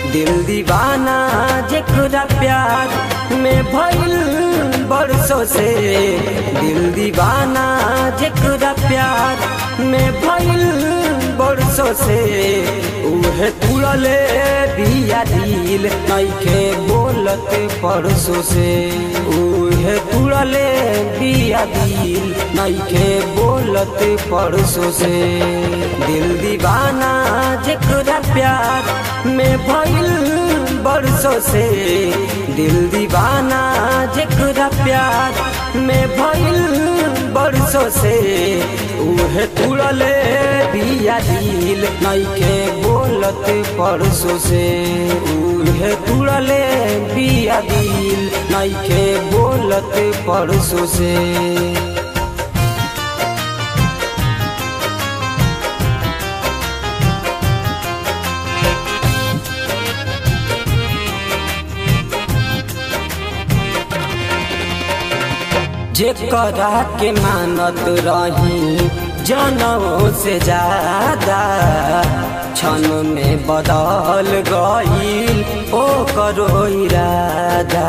दिल दीवाना जेकरा प्यार में भइल बरसों से दिल दीवाना जेकरा प्यार में भइल बरसों से उहे तुड़ले बिया दिल नइखे बोलत परसों से उहे तुड़ले बिया दिल नइखे बोलत परसों से दिल दीवाना जेकरा प्यार में भइल बरसों से दिल दीवाना जेकरा प्यार में भइल बरसों से उहे तुड़ले बिया दिल नइखे बोलत परसों से उहे तुड़ले बिया दिल नइखे बोलत परसों से जेकरा के मानत रही जनों से ज्यादा क्षण में बदल गईल ओ करो इरादा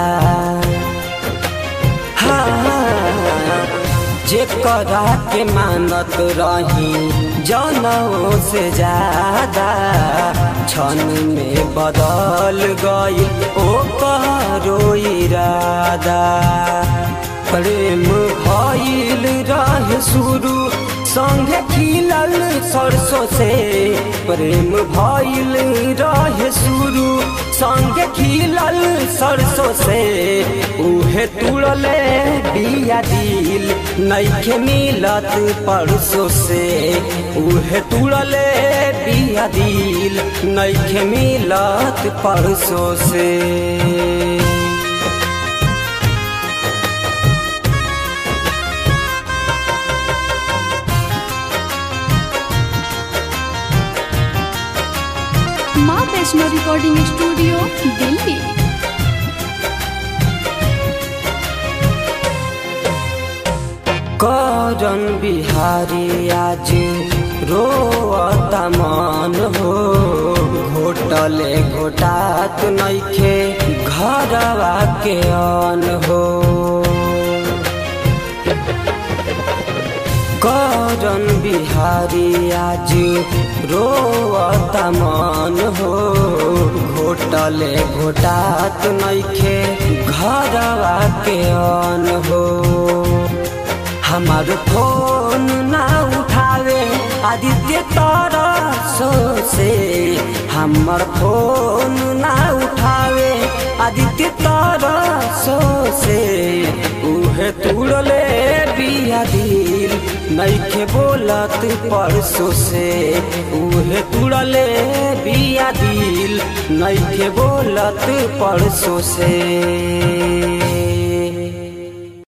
हाँ, जेकरा के मानत रही जनों से ज्यादा क्षण में बदल गईल ओ करो इरादा प्रेम भइल रह शुरू संगे खिलल सरसों से प्रेम भइल रह शुरू संगे खिलल सरसों से उहे तुड़ले बिया दिल नइखे मिलत परसों से उहे तुड़ले बिया दिल नइखे मिलत परसों से माँ वैष्णो रिकॉर्डिंग स्टूडियो दिल्ली करन बिहारी आज रोता मन हो घोटले घोटात नइखे घरवा के अन हो करन बिहारी आज रोता मन हो घोटले घोटात नइखे घरवा के अन हो हमार फोन ना उठावे आदित्य तारा सो से हमार फोन ना उठावे आदित्य तारा सो से उहे तुड़ले बिया दिल नइखे बोलत परसों से उहे तुड़ले बिया दिल नइखे बोलत परसों से